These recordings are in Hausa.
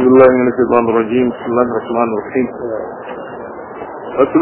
بالله من الشيطان الرجيم بسم الله الرحمن الرحيم فصل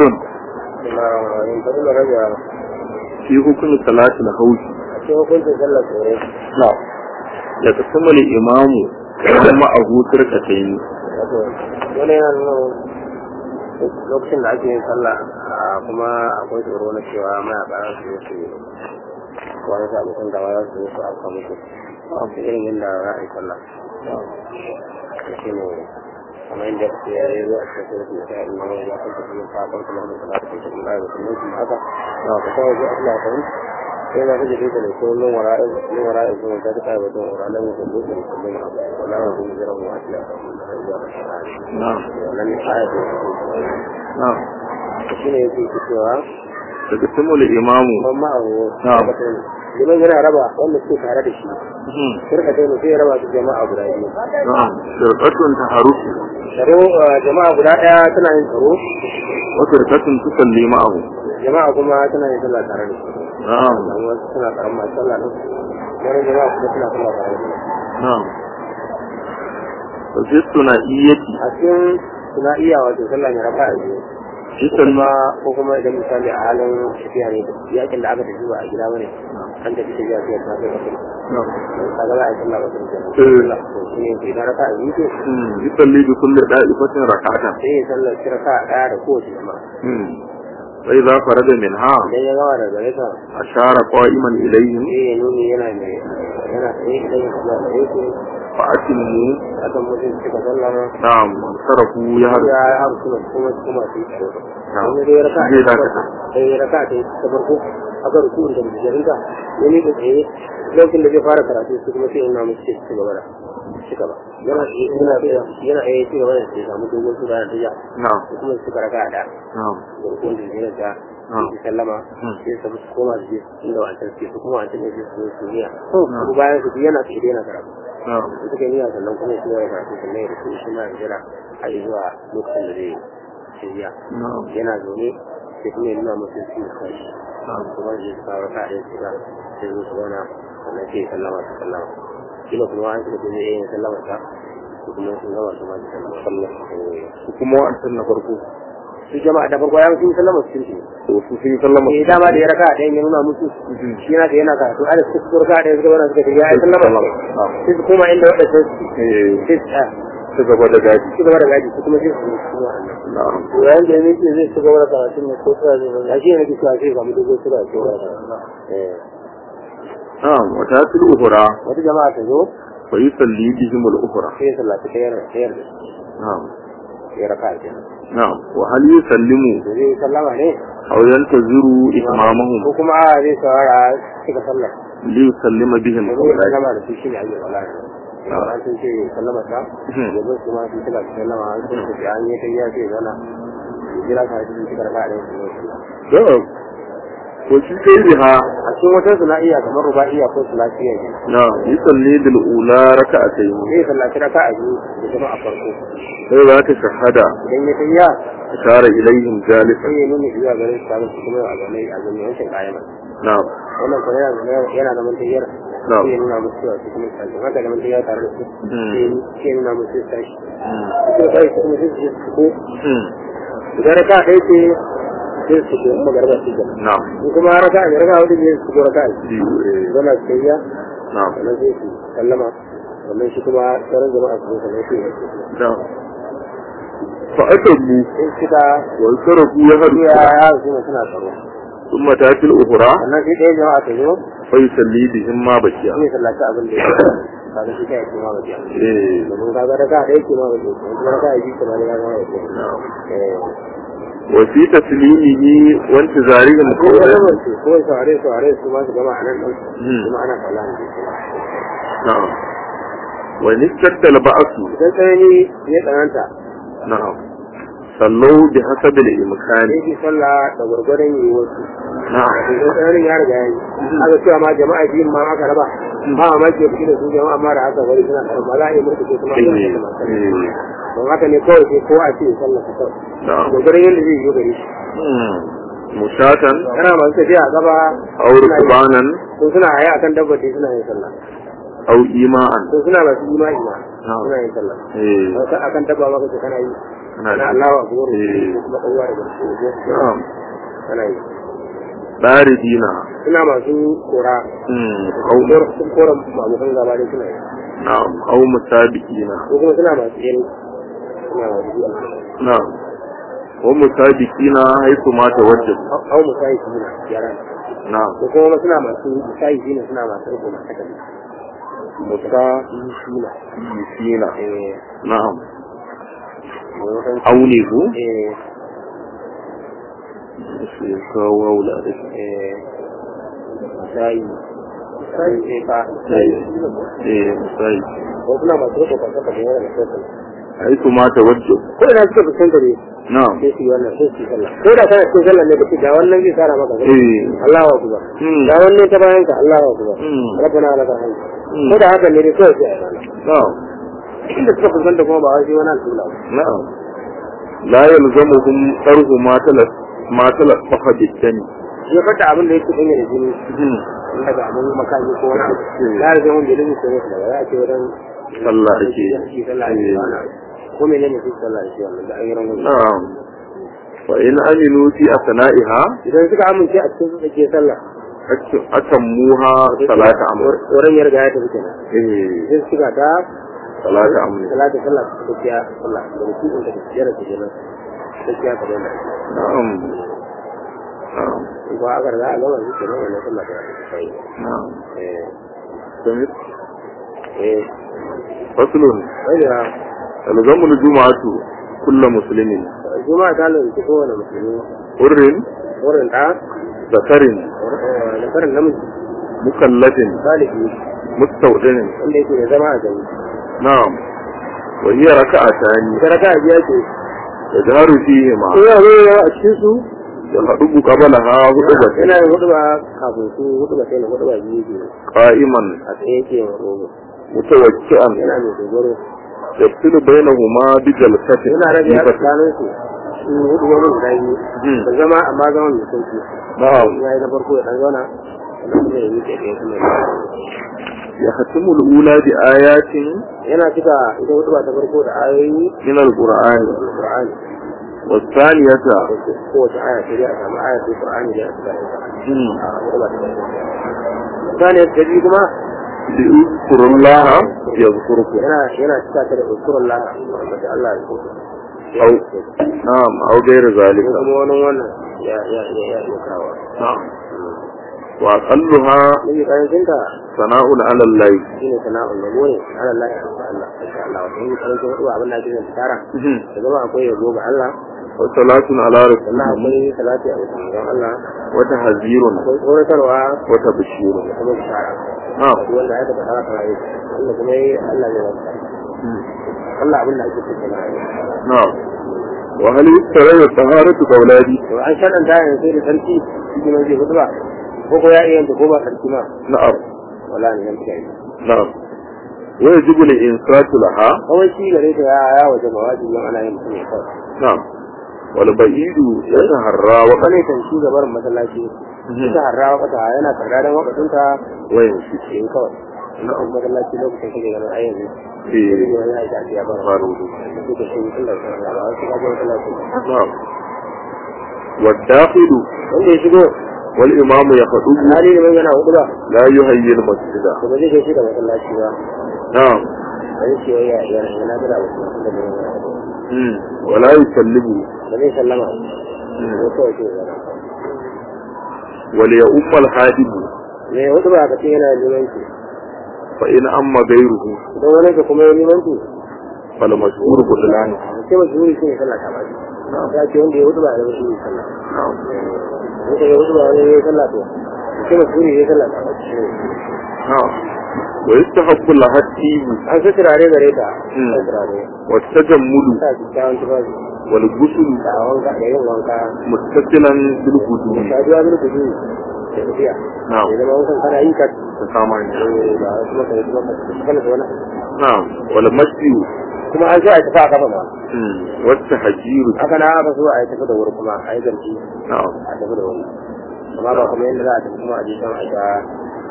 في حكم صلاة الخوف cikin hukuncin sallar tsoro نعم يتسمى الإمام معه تركتين wato wani yana nuna lokacin da ake yin sallah a kuma akwai tsoro na cewa mayaka za su zo su wani su abokan gaba za su zo su afka musu da irin yadda za a yi sallah da shi ne kamar yadda ya yi zo a cikin su da ta'in na wani ya kanta su yin fafon kuma da sallah da kuma da ya kuma su haka na ka kawo ji Allah ta yi sai na kaje da ko nan wara'in nan wara'in kuma ta ta ba don wara'in nan da dole ne kuma wala wa kuma jira mu asila نعم wannan ne aya ce نعم shi ne yake cewa يتسمى الإمام man ma abu Na'am. liman yana raba wanda suke tare da shi shirka ta ne sai ya raba su jama'a guda biyu نعم فرقة تحرك tsaro uh, jama'a guda ɗaya tana yin tsaro وفرقة تصلي معه jama'a kuma tana yin sallah tare da shi نعم dan wasu suna tsaron masu sallah din wani jama'a kuma suna sallah tare da shi نعم وفي الثنائية a cikin suna iya wato sallah ne raka a biyu يسلم kuma ko kuma idan misali a halin tafiya ne yakin da aka tafi ba a gida bane an tafi tafiya sai ta kai kafin نعم kaga za a yi sallah ba sai Eh. to shi ne ke idan raka a biyu ce مم. يصلي بكل دائفة ركعة sai ya sallar shi raka ɗaya da kowace jama'a مم. فإذا فرد منها idan ya gama daga gare ta أشار قائما إليهم sai ya nuni yana mai yana tsaye idan ya kula da yake فأتموا akan mutum suka sallama نعم صرفوا ya يهرب haru kuma kuma kuma su yi tsaro نعم wani dai raka zai dakata sai ya raka ta ta farko aka ruku da bijirinta ya ne da tsaye lokacin da zai fara karatu su kuma sai ina musu ce su gaba da shi gaba yana yana yana eh ci gaba da sai samu dogon su da tiya نعم su kuma su raka da نعم da rukun da bijirinta نعم su sallama Hmm. sai su su koma su je inda wancan suke su kuma wancan ne su zo su niya ko bayan su yana tsaye yana karatu نعم da suka niyya sannan kuma su ya karatu sannan ya rufe shi ma ya jira har zuwa lokacin da zai shirya نعم yana zaune sai kuma ya nuna musu su kai نعم kuma da su kawo ka ɗaya su ga sai zo su zauna sannan sai ya sallama su sallama kila kuma an suka zai iya sallama ta su kuma sun gama su ma su sallama sallama kuma wa'ancan na farko su jama'a da farko ya sun sallama su cikin to su sun sallama eh dama da ya raka ɗaya ya nuna musu shi yana da yana karatu a da su suka raka ɗaya suka zauna suka ce ya yi sallama نعم sai su koma inda waɗanda su eh sai su tsaya su gaba da gaji ci gaba da gaji su kuma sai su zo su wa'annan na'am yayin da yake zai ci gaba da karatun ne ko tsaya zai zama shi ne kisa sai samu dogon sura ko eh na'am wa tatil ukhra wata jama'a ta zo fa yusalli bihim al ukhra sai ya sallaci ɗayar ɗayar da na'am ya raka a kenan na'am wa hal yusallimu da zai sallama ne aw yantaziru itmamahum ko kuma a zai saurara cika sallar li yusallima bihim da zai sallama da su shi ne ake wala ne an sun ce sallama ta Mhm. yanzu su ma sun cika su sallama an sun ce an yi ta yi ya ce zana jira ka sun cika raka a ɗaya su zo sallah na'am ko shi kai biha a cikin wata sana'iya kamar ruba'iya ko sulafiya ne na'am yusalli bil ula raka'atayn zai sallaci raka a biyu da kuma a farko sai za ta shahada idan ya tayya ashara ilaihim jalisan sai ya nuna zuwa garin su kamar su kuma a zaune a zaune wancan kayan na'am wannan kuma yana zaune yana da mantayyar Na'am. sai ya nuna musu cewa su kuma tashi haka da mantayyar tare da su Hmm. sai sai ya nuna musu su tashi su tashi su kuma sai su je su ko Hmm. idan raka ɗaya ce sai su ko kuma garba su ga na'am in kuma raka ne raka hudu ne su ko raka ne biyu eh zama su tayya na'am sannan sai su sallama sannan shi kuma sauran jama'a su zo sannan sai ya ce na'am fa atamu in suka wa sarafu ya hadu ya ya su suna tsaro ثم تاتي الأخرى sannan sai ɗaya jama'a ta zo فيصلي بهم ما بكي zai sallaci abin da ya kaga shi kai kuma ba biya إيه. domin kaga da ka da yake ma ba biya kuma da ka yi kuma da ka ma ba biya نعم. eh وفي تسليمه وانتظارهم ko قولا da mun ce ko sare sare su ma su gama a nan din Hmm. kuma ana kalla ne نعم وإن اشتد البعث idan sai ni ya tsananta نعم صلوا بحسب الإمكان sai ki sallah da gurgurdan yi wasu نعم idan tsananin ya riga yayi aka cewa ma jama'a biyun ma aka raba ba ma ke fiti da su jama'a ma da haka bari suna karɓa ba za a yi mulki ko kuma إيه. yin haka إيه. don haka ne kawai sai kowa a ce ya sallah ta kawai نعم gurgurdan yadda zai yi gare shi مم. مشاة yana masu tafiya a gaba أو ركبانا ko suna haye akan dabbace suna yin sallah أو إيماء ko suna masu imani ma na'am suna yin sallah eh wata akan dabba maka ce kana yi kana kana da Allahu akbar Eh. ko kuma ɗauwa daga cikin na'am kana yi daridina suna masu kora mm au kora sun kora abokan gaba dai suna yi na'am au musabiqina ko kuma suna masu yin suna masu yi na'am wa musabiqina haythu ma tawajjah au musayi su na yara na'am ko kuma suna masu musayi su ne suna masu riko masu takalmi musa suna yisina eh na'am maimakon aune ko eh sai kawo wula da shi eh musayi musayi eh ba eh musai ko suna masu riko masu takalmi yana da sosai haythu ma tawajjah ko ina suka fuskanta ne na'am sai su yi wannan sai su yi sallah ko da kana cikin sallah ne kace ga wannan zai tsara maka gaba eh Allahu akbar mm ga wannan ta bayan ka Allahu akbar mm rabbana lakal hamd Mm. ko da haka ne dai kawai sai a yi sallah na'am inda suka fuskanta kuma ba wai sai wani alƙibla ba na'am la yalzamuhum tarhu ma talaf ma talaf faqaditani shi ya fata abin da yake danye da jini in daga abin makami ko wani abu ya rage wanda ya rage sai musu daga za a ce wajen sallah ake shi sallah ake ba na ko menene shi sallah ake wannan da an yi rangon na'am fa in aminu fi asna'iha idan suka amince a cikin su ke sallah atammuha salata amr wurin ya riga ya tafi kenan eh sai suka ta salata amr salatu sallah ta tafiya sallah da rukun da tafiyar da kenan tafiya ka daina na'am na'am ko aka riga a gama shi kenan wannan sallah ta tafi na'am eh samit eh faslun wai da alzamu aljum'atu kullu muslimin juma'a ta lalata kowane musulmi hurrin wurin ta zakarin da karin namiji mukallafin salihi mustawdinin wanda yake da zama a gani na'am wa hiya raka'atani ita raka a biya ce yajharu fihima ko ya zo ya a cikin su yalhadubu qablaha hudubatan yana yin hudu ba kafin su hudu ba sai na hudu ba biyu ke qa'iman a tsaye ke yin rogo mutawakki'an yana mai dogaro yafsilu bainahuma bi jalsatin yana rage a khafifatin. tsakanin su su hudu wani guda biyu Hmm. da zama amma zama mai sauki na'am ya yi na farko ya dan zauna sannan kuma ya yi ke ɗaya kuma ya يختم الأولى بآيات yana cika ita hudu ba ta farko da ayoyi من القرآن da Qur'ani والثانية kowace aya sai dai a samu aya ta Qur'ani da aka karanta مم. a hudu ba ta farko saniyar ta biyu kuma ليذكر الله يذكركم yana yana cika ta da ukurun Allah wanda Allah ya kuka أو نعم أو غير ذلك ko kuma wani wannan ya ya ya ya ya kawo نعم وأقلها nabi karancin ta ثناء على الله shine sana'ul yabo ne ala Allah ya sa Allah insha Allah wato nabi karancin hudu abin da ake yin tara مم. da zama akwai yabo ga Allah وصلاة على sannan رسول akwai salati a wajen don Allah وتحذير akwai tsoratarwa وتبشير da kuma bishara نعم duk wanda ya taɓa haka rayu wanda kuma yi Allah zai wasa مم. Allah abin da ake cikin rayu نعم وهل يسترى الطهارة كأولادي to an shaɗanta yanzu sai da sarki shi ne zai hudu ba ko ko ya iya yanta ko ba sarki ma نعم wala ne yan kiyaye نعم ويجب الإنصات لها kawai shi gare ta ya ya waje ba wajibi ana yin mutum ya kawai نعم والبعيد يتهرى وقد wani kan shi gabar masallaci ita harra wakata yana karɗaɗen wakatunta ويمشي yin kawai na kuma masallaci lokacin kake ganin ayyanzu في wani aiki a siya bara فاروق suka shi tun da sauran ba wasu kaje masallaci نعم والداخل wanda ya shigo والإمام يخطب hali ne mai yana hudu ba لا يهيئ المسجد to ba zai kai shi da masallaci ba نعم ba zai ce wai ya ya yana da wasu da ne مم. ولا يسلمه ba zai sallama مم. ko kawai ce yana وليؤم الحادم me hudu ba ka ce yana limanci فإن أما غيره idan wani ka kuma yi limanci فالمشهور بطلانه sai ba shuri shi ne sallah ta baki ya ce wanda ya hudu ba da shi ne sallah نعم wanda ya hudu ba wani ya yi sallah to sai ba shuri ya yi sallah ta baki نعم ويستحق لها التيب an sa turare gare ta Mm. sa turare والتجمل sa kyakkyawan tufafi والغسل da wanka da yin wanka متصلا بالهدوء saduwa bil kudu da tafiya نعم ya zama wankan kana yi ka تسامحني eh, ba wasu maka yi maka kana da wani نعم والمشي kuma an so a tafi a kafa ma مم. والتحجير haka na aka so a yi tafi da wuri kuma a yi garki نعم a tafi da wuri amma ba kuma yadda za a tafi kuma a je can a sha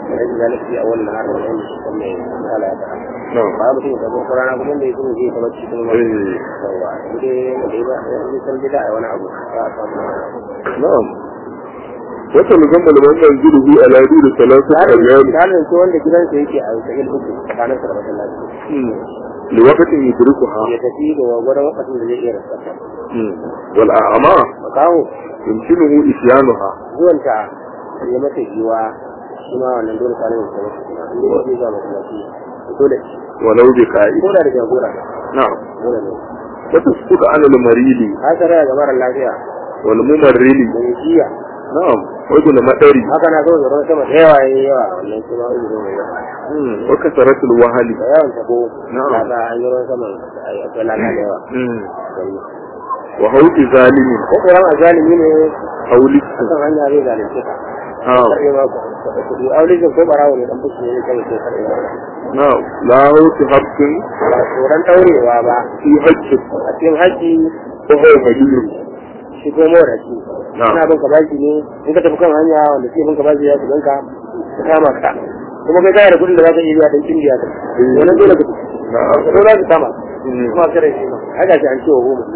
rashin zalafi a wannan har da wani wannan misala ya faɗa na'am ba mutum ya tabbata rana kuma da ya kuma zai kamar cikin wani eh yawa inda ya ba ya san bida a wani abu ba a samu na'am wata musamman da wannan zulubi a ladu da salatu a yau misalin ko wanda gidansa yake a sahil uku tsakanin sa da masallaci liwakatin yudrikuha ya tafi da gwagwaron wakacin da zai iya rasarta wal a'ama makaho yumkinuhu isyanuha zuwanta ya mata giwa shi ma wannan dole kwanan da kuma inda ya zai zuwa masallaci dole walau bi ka'i ko da da jagora na'am dole ne wata suka ana al-marili haka raya ga mara lafiya wal mumarrili da ya jiya na'am wajen madari haka na zo da ruwan sama da yawa yayi yawa wannan shi ma uzu mai yawa wa kasaratul wahali da yawan tabo Na'am. na ga an yi ruwan sama akwai laka da yawa wa hauki zalimin ko kuran a zalimi ne hauli akan hanya zai zalunce ka na'am karbe ma ku kudi aulijin ko barawo ne dan fushi ne kai sai karbe ma na'am la hauki haqqin ba tsoron daurewa ba fi haqqin a cikin haƙƙi ko huwa majnun shi ko mora shi Na'am. ina bin ka baki ne in ka tafi kan hanya wanda sai bin ka baki ya su ganka ka kama ka kuma kai kai da kudin da za ka iya biya dan kindiya ka wannan dole ka na'am ko za ka kama Mm. kuma kare shi ma haka shi an ce wa goma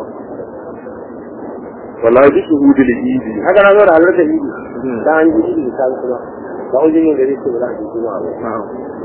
wala bi shuhudil idi haka na zo da halarta idi Mm. dan an ji idi da sabu kuma ba ujirin gari ce ba za a ji juma'a ba na'am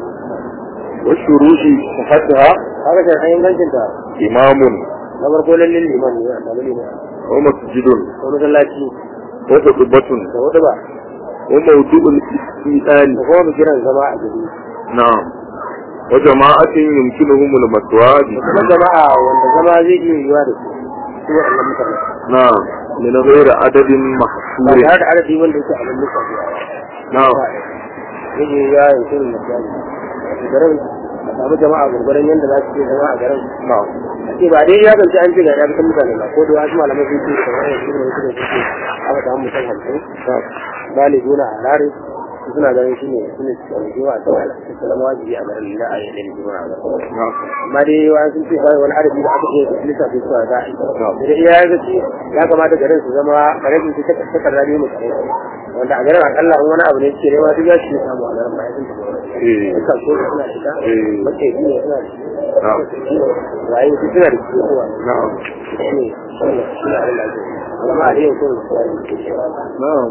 wa shuruhi sihhatiha haka shi an ingancin ta imamun na farko lallin liman ne a samu liman wa masjidun ko masallaci wa qudbatun da wata ba wa mawdu'ul istidani da kuma bikiran zama a gari na'am wa jama'atin yumkinuhum al-maswadi kuma jama'a wanda zama zai iya yiwa da su su waɗannan mutane na'am min ghairi adadin ba mahsur tare da adadi wanda yake abin lissafi na'am zai iya yiwa ya shirin misali a garin a samu jama'a gurgurin yadda za su iya zama a garin na'am ce ba dai ya zance an ce ga ya fitan mutane ba ko da wasu malamai sun ce da wani shi ne wasu da suke aka samu mutum hamsin galibi na halari su suna ganin shi ne su ne su ɗauki wa ta wala su zama wajibi a garin da a yi ɗan jima a garin na'am amma dai wani sun ce kawai wani adadi da aka iya lissafi su a za a yi da iya ya zaci ya kamata garin su zama garin su ta takarda ne mu kare wanda a garin akalla in wani abu ne ce ne ma duk ya shi samu a garin ba ya sun tafi eh duka so suna da ita Eh. mace biyu ne suna da shi na'am waye su suna da shi kowa na'am shi ne shi ne shi ne abin da ake yi. amma a yau sun na'am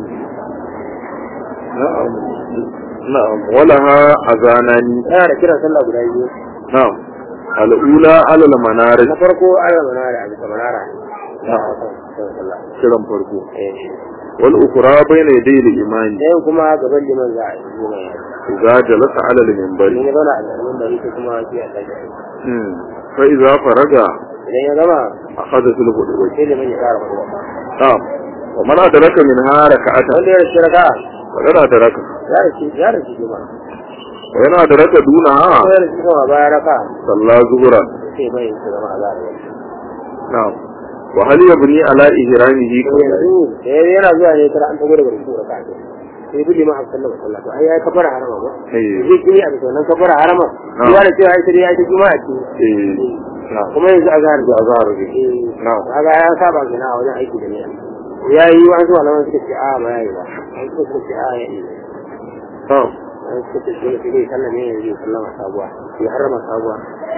na'am na'am walaha azanani yana da kiran sallah guda biyu na'am al'ula ala al-manarij na farko ana manara a bisa manara na'am kiran sallah kiran farko eh wal ukra bayna yaday al-imani ɗayan kuma gaban liman za a yi liman ya idza jalasa ala al-minbari idan ya zauna a gaban bari ko kuma shi a ɗaga hmm fa idza faraga idan ya gama akhadha fil hudwa sai liman ya fara hudu na'am wa man adraka min haraka'ata wanda ya rashi raka wa yana adraka ya rashi ya rashi juma wa yana adraka dunaha ko ya rashi kama baya raka salla zuhra sai mai su zama a zara na'am wa hal yabni ala ihramihi yanzu da ya yana zuwa ne tara an tago daga rufu raka ne sai bi liman hafsan da masallaci ai ya kafara harama ba eh zai kini a bisa wannan kafara harama Na'am. ya da cewa ai sai ya ta juma'a ce eh na'am kuma yanzu a zahar da azhar ne eh na'am kaga ya saba kenan a wajen aiki da niyya ya yi wa zuwa nan suka ce a ba ya yi ba an suka ce a ya yi na'am an suka ce dole sai dai sallame ne zai sallama sabuwa ya harama sabuwa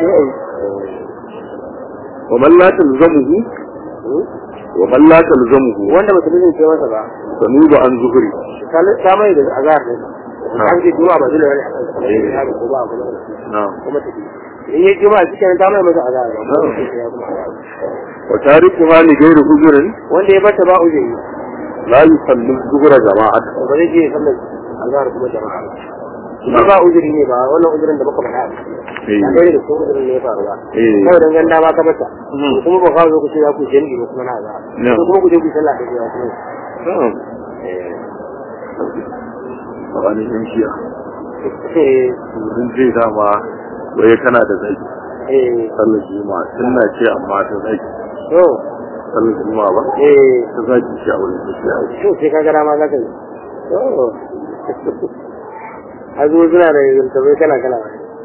wa man la talzamuhu wa man la talzamuhu wanda ba su ce masa ba sanuba an zuhri ta mai da azhar ne an ce juma'a ba dole ne a kan Eh. ya ko ba kuma na'am kuma tafi in yi juma'a cikin ta mai masa azhar ba kuma sai ya kuma azhar. wa tarikuha li ghairi hujrin wanda ya bata ba ujiri la yusallu zuhra jama'at ba zai je sallar azhar kuma jama'a ba ba ujiri ne ba wannan ujirin da muka faɗa eh a ɗaya da cikin ujirin ne ya faru ba eh kawai dan ganda ba ka bata Mhm. kuma ba kawo ku ce za ku je ni kuma na azhar No. ko kuma ku je ku sallah da ya kuma na'am a wani yan shiya eh sun ce dama waye kana da zaki eh sallar juma'a sunna ce amma ta zaki to sallar juma'a ba eh ta zaki ce a wurin tafiya to sai ka gara ma za ka yi to azu suna da yantabai kala kala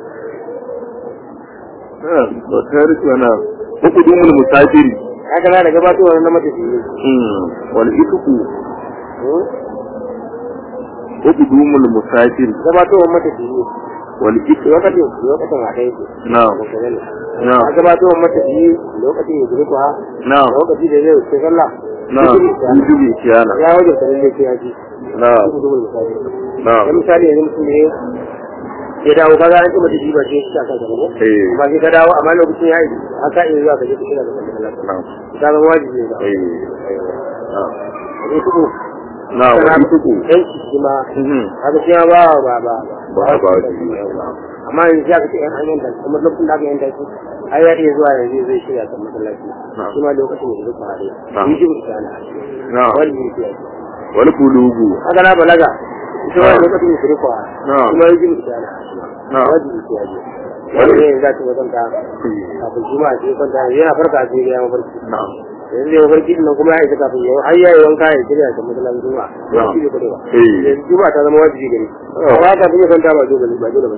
wa tariku yana hukudumul musafiri haka na da gabatowar na matafiyi wal ituku qudumul musafir gabatowar matafiyi wal ik lokacin lokacin a ɗaya ce na'am na'am a gabatowar matafiyi lokacin ya zuri kuwa na'am lokaci da zai wuce sallah na'am yujubi kiyana ya wajen sanin da ke yaji na'am na'am dan misali yanzu mutum ne ya dawo kaga an tuma jiji ba sai shi aka gaba ko eh ba sai ka dawo amma lokacin ya yi haka in zuwa ka je ka shiga da sallah na'am ka zama wajibi ne eh na'am ne kuma na'am wa ituku yanki shi ma mhm haka shi ma ba ba ba ba ba wajibi amma yanzu ya kace yan hanyar da kuma lokacin da aka yanta shi ai ya iya zuwa yanzu zai shirya kan masallaci shi ma lokacin da zai fara Na'am. yi jibu ta na na'am wani ne ke wal bulugu haka na balaga ita ma Na'am. lokacin da zai fara Na'am. shi ma yi jibu ta na Na'am. wani ne ke yaji wani ne za ta wajen ta kafin shi ma a cikin kwanta yana farka a cikin ya mafarki na'am yanzu ya mafarki din nan kuma ya isa kafin yau har ya yi wanka ya shirya kan masallacin juma'a Na'am. shi ne kwarewa eh yanzu juma'a ta zama wajibi gare Oh. amma kafin ya kwanta ba dole ba dole ba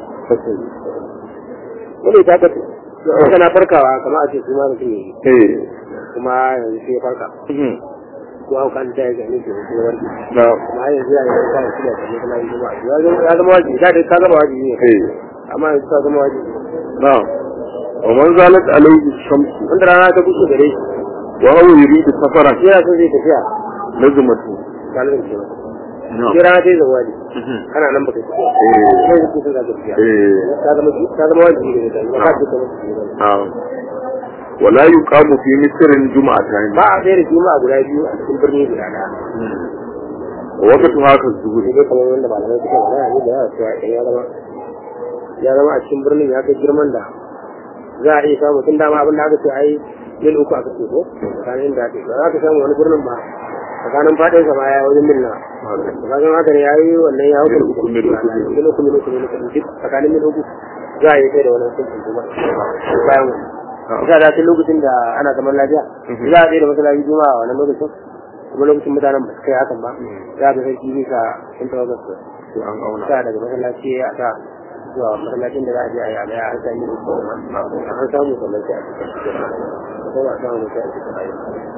wani ta kace kana farkawa kamar a ce su ma mutum ne eh kuma yanzu sai ya farka mhm ko an kan ta ya gani ke ko warki na'am amma yanzu ya yi ta shi da kuma kana yi kuma ya zama ya zama wajibi da dai ka zama wajibi ne eh amma yanzu ka zama wajibi na'am wa man zalat alayhi shamsu wanda rana ta kushe gare shi wa huwa yuridu safaran yana son zai tafiya lazimatu galibin ke na'am sai rana ta yi zama wajibi mhm kana nan baka tafiya eh sai zai kusa da tafiya eh ka zama ka zama wajibi ne da ka ce ka mutu ne na'am wala yuqamu fi misrin jum'atan ba a tsere juma'a guda biyu a cikin birni guda daya wa waqtu haka zuhuri sai dai kamar wanda malamai suka magana ne da yawa cewa idan ya zama ya zama a cikin birnin ya kai girman da za a iya samu tun dama abin da aka ce ai mil uku aka ce ko tsakanin da ake ba za ka samu wani birnin ba tsakanin faɗin sa ma ya wajen mil na tsakanin haka ne ya yi wannan ya hukun Mil uku, mil uku, mil uku. mil uku mil uku mil uku duk tsakanin mil uku za a yi kai da wani hukuncin kuma bayan wani ita da tun lokacin da ana zaman lafiya Mhm. za a tsaye da masallaci juma'a a wannan lokacin kuma lokacin mutanen ba su kai hakan ba za a ga sarki bisa sun tawagar su sai an auna sa daga masallaci a sa zuwa masallacin da za a je a yi a gaya an sami da kuma an samu sannan sai a cikin ko ba a samu sai a cikin ayi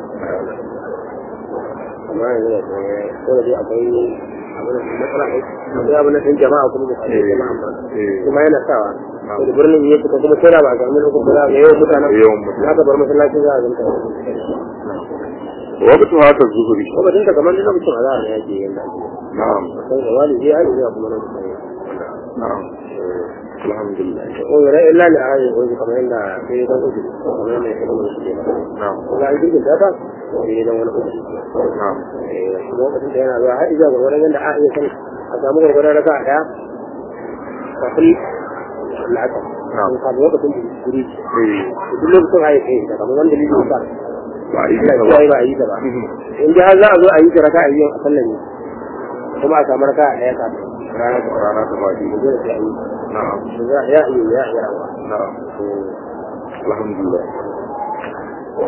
amma yanzu da kuma ko da dai akwai abin da matsala ne akwai abin da ɗin jama'a kuma da Eh, jama'a ba eh. kuma yana sawa Na'am. da birnin ya fita kuma sai da ba a samu lokacin da za a ga yawan mutanen Yawan mutane. za ka bar masallacin za a zanta wa waqtu haka zuhuri kuma dinka kamar duk lokacin a za a ga yake yin da ake na'am sai da wali zai aiki zuwa kuma lokacin na'am alhamdulillah ko yare illa ne a rayuwa ko kamar yadda sai dan uku kamar yadda ya kuma shi ne na'am ga ai dukkan data sai dan wani uku na'am eh lokacin da yana zuwa har izuwa gurgurdan yadda a iya sani a samu gurgurdan raka a daya kafin la'aka Na'am. ko kafin lokacin da guri eh duk lokacin a yi kai da kamar wanda lili ba ba a yi Allah ta ya yi ba ba a yi ta ba Mhm. in ji har za a zo a yi ta raka a yi a sallan ne kuma a samu raka a daya kafin rana ta rana ta faɗi dole sai a yi na'am za a iya iya iya rawa na'am alhamdulillah